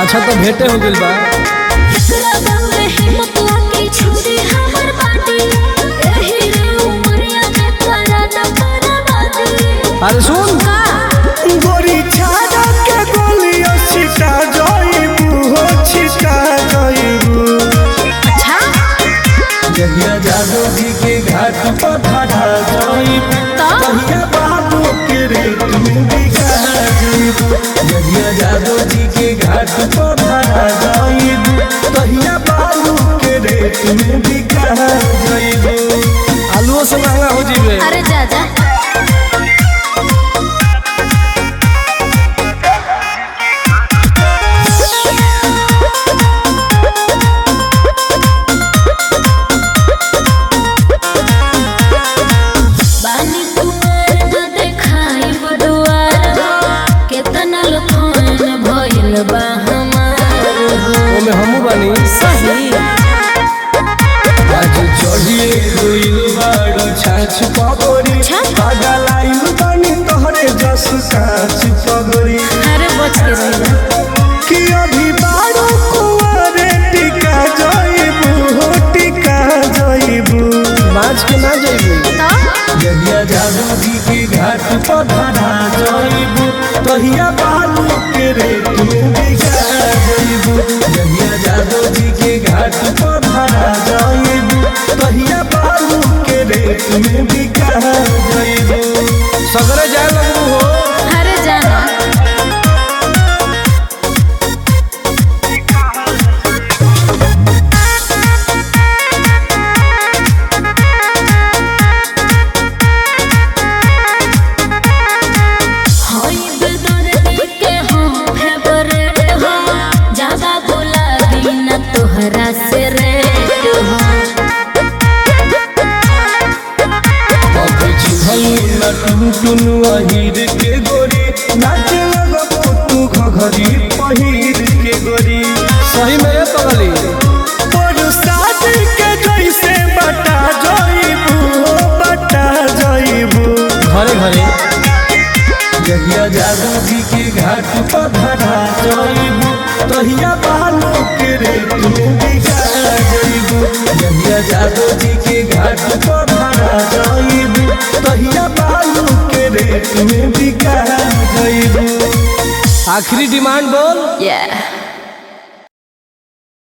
अच्छा तो भेंटे हो गइल बा एकरा बारे हिम्मत लाके छुरी हमर बाटी एही रे उमरिया में करा न बर्बादी अरे सुन का गोरी छाड़ा के गोलियों छिटा जाइबू हो छिटा जाइबू अच्छा जहिया जादू जी के घाट पर ठाठा जाइबू तो तहिया बाबू के रेत में बिका जाइबू जहिया जादू जी के घाट पर ठाठा जाइबू तहिया बाबू के रेत में बिका जाइबू आलूओ से महंगा हो जीवे अरे जा जा बानी कुमार न देखाई बडुआर केतना लफन भइल बा हमार हो ओमे हमू बानी सही आज चढ़िए गइल बाड़ो छाछ पगोरी छाछ? पागल आइल बानी तोहरे जस काछ पगोरी अरे बच के रहिला कि अभी बाड़ो कुंवारे टिका जाइबू हो टिका जाइबू बाज के ना जाइबे तो जहिया जादू जी के घाट पर धरा जाइबू तहिया बालू के रेत में बिका जाइबू जहिया जादू जी के घाट पर धरा जाइबू तहिया बालू के रेत में बिका जाइबू सगरे जाए लगबू हो अरे जाना होई बेदर्दी के हम फेवरेट हो ज्यादा बोला बिना तोहरा से रेट हो टुनु अहिर के गोरी नाचे लगबो तू घघरी पहिर के गोरी सही में ये पगली बरसात के जैसे बटा जाइबू हो बटा जाइबू घरे घरे जहिया जादू जी के घाट पर धरा जाइबू तहिया बालू के रेत में बिका जाइबू जहिया जादू जी के घाट पर धरा जाइबू तहिया बालू के रेत में बिका जाइबू आखिरी डिमांड बोल Yeah.